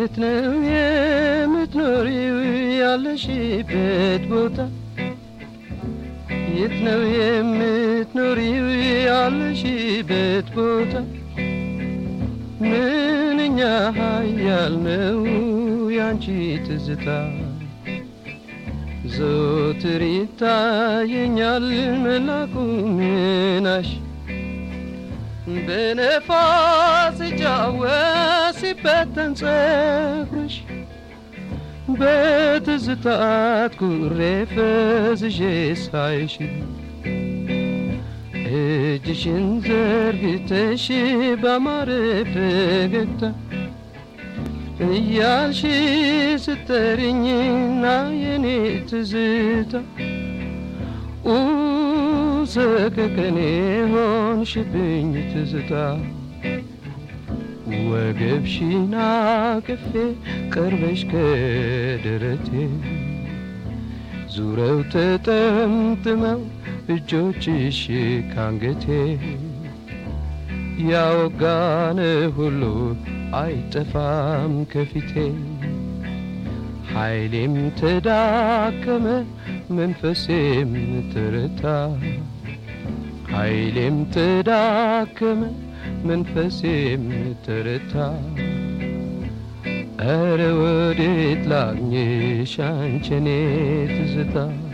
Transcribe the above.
የት ነው የምትኖሪው ያለሽበት ቦታ የት ነው የምትኖሪው ያለሽበት ቦታ ምንኛ ኃያል ነው ያንቺ ትዝታ ዘወትር ይታየኛል መላኩ ምናሽ በነፋስ ሲጫወት ሲበተን ጸጉርሽ በትዝታት ኩሬ ፈዝዤ ሳይሽ እጅሽን ዘርግተሽ ባማረ ፈገግታ እያልሽ ስተርኝና የኔ ትዝታ ሰከከኔ ሆንሽብኝ ትዝታ ወገብሽን አቅፌ ቀርበሽ ከደረቴ ዙረው ተጠምጥመው እጆችሽ ካንገቴ ያወጋነ ሁሉ አይጠፋም ከፊቴ ኃይሌም ተዳከመ መንፈሴም ተረታ ኃይሌም ተዳከመ መንፈሴም ተረታ ኧረ ወዴት ላግኝሽ አንቺ እኔ ትዝታ